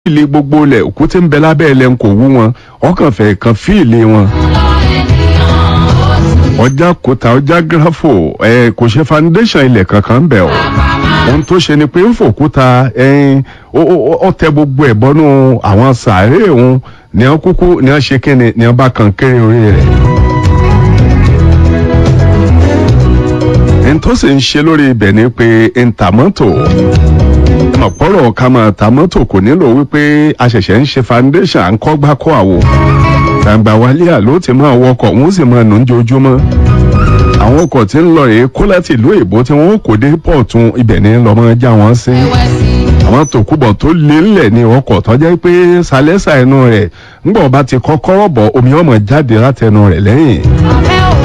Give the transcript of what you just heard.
fíìlì gbogbo ilẹ̀ òkú tí ń bẹ lábẹ́ ilẹ̀ ń kò wú wọn ọkàn fẹ́ kan fíìlì wọn. ọjà kòtà ọjà gírafò ẹ kò ṣe foundation ilẹ̀ kankan ń bẹ̀ ọ́ ohun tó ṣe ni pé ń fòkúta ẹyin ó tẹ gbogbo ẹ̀ bọ́nú àwọn sàárè òun ní wọn kúkú ní wọn ṣe kíni ní wọn bá kan kéré orí rẹ̀. ẹni tó sì ń ṣe lórí ibẹ̀ ni pé ń ta mọ́tò ọ̀pọ̀rọ̀ ká máa ta mọ́tò kò nílò wípé a ṣẹ̀ṣẹ̀ ń ṣe foundation à ń kọ́ gbá kọ́ àwo gbàǹgbà wálé àló ti máa wọkọ̀ wọ́n sì máa nù ń jojúmọ́ àwọn ọkọ̀ tí ń lọ rèé kó láti ìlú èbó tí wọ́n kò dé pọ̀tún ibẹ̀ ní lọ́mọ já wọn sí àwọn tòkúbọ̀ tó lé ńlẹ̀ ní ọkọ̀ tó jẹ́ pé sálẹ́sà ẹnu rẹ̀ ńgbọ̀n bá ti kọ́kọ́rọ́ bọ̀ omi ọmọ jáde látẹnu rẹ̀ lẹ́yìn